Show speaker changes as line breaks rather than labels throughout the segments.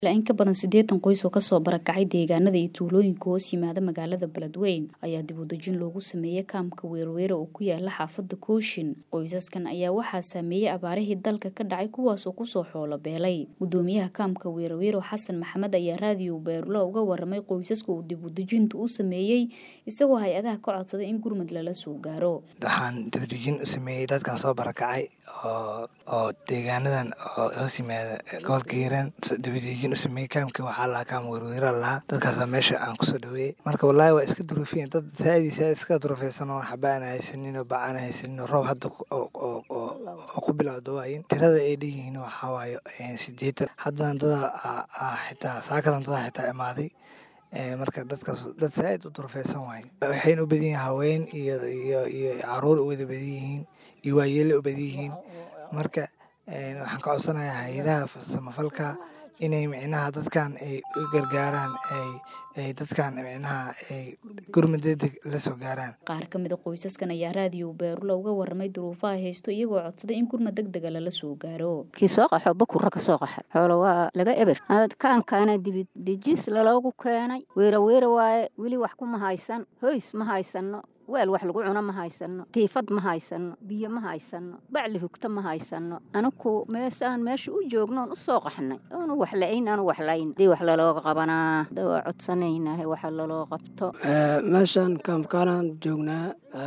ilaa in ka badan siddeetan qoys oo kasoo barakacay deegaanada iyo tuulooyinka hoos yimaada magaalada beledweyn ayaa dib u dejin loogu sameeyey kaamka weerweere oo ku yaala xaafada kooshin qoysaskan ayaa waxaa saameeyey abaarihii dalka ka dhacay kuwaas oo kusoo xoolo beelay gudoomiyaha kaamka weerweero xasan maxamed ayaa raadiyo beerula uga waramay qoysaska uu dib u dejintu u sameeyey isagoo hay-adaha ka codsaday in gurmud lala soo gaaro
waxaan dibadejin u sameeyey dadkan soo barakacay oo oo deegaanadan oo hoos yimaada gobolka hiiraan dibadejin u sameeyey kaamkii waxaa lahaa kaam werweera lahaa dadkaasa meesha aan kusoo dhaweeyey marka wallaahi waa iska duruufiyen dad saadii saad iska durufaysan oo xaba aan haysanin oo bac aan haysanin oo roob hadda oo ku bilowda waayin tirada ay dheyihiin waxaa waayo sideetan haddana dada xitaa saakadan dada xitaa imaaday marka dadkaas dad saaid u durufeysan waaye waxayna u badan yihiin haween iyo iyo iyo caruur u wada badan yihiin iyo waayeele u badan yihiin marka waxaan ka codsanayaa hay-adaha samafalka inay micnaha dadkan ay u gargaaraan ay dadkan micnaha ay gurmud degdeg la soo gaaraan
qaar ka mid a qoysaskan ayaa raadiyo beerula uga waramay duruufaha haysto iyagoo codsaday in gurmud deg dega lala soo gaaro
kii soo qaxo bakurra ka soo qaxa xoolo waa laga eber kaankaana dibidejis laloogu keenay weera weera waaye weli wax kuma haysan hoys ma haysanno weel wax lagu cuno ma haysanno tiifad ma haysanno biyo ma haysanno bacli hugta ma haysanno anaku meesaan meesha u joognoon u soo qaxnay oonu wax la-ayn aanu wax layn hadii wax lalooga qabanaa da waa codsanaynahay waxa laloo qabto
meeshaan kaamkaanaan joognaa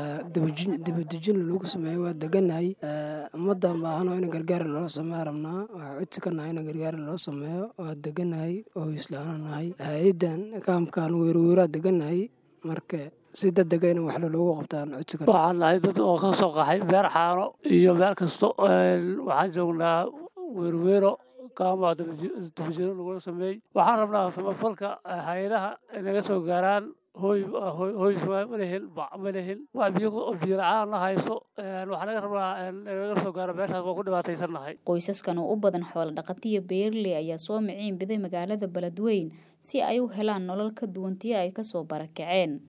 dibadejin lagu sameeyo waa deganahay ummaddan baahano in gargaar loo sameeya rabnaa waxaa codsi ka nahay in gargaar loo sameeyo waa deganahay oo islaana nahay hay-adan kaamkaan weerweeraa deganahay marka si dadega in waxla loogu qabtaan codsiga
waxaan nahay dad oo ka soo qaxay beer xaano iyo meel kasto waxaan joognaa weerweero kaama dibajiro lagula sameeyey waxaan rabnaa samafalka hay-adaha naga soo gaaraan hooy hooys malehel bac malehel wax biyo biyo la-aan na haysto waxaa naga rabnaa nagaga soo gaaro meeshaas waa ku dhibaataysannahay
qoysaskan oo u badan xoolo dhaqatiya beerley ayaa soo miciin biday magaalada beledweyn si ay u helaan nolol ka duwantiyo ay kasoo barakaceen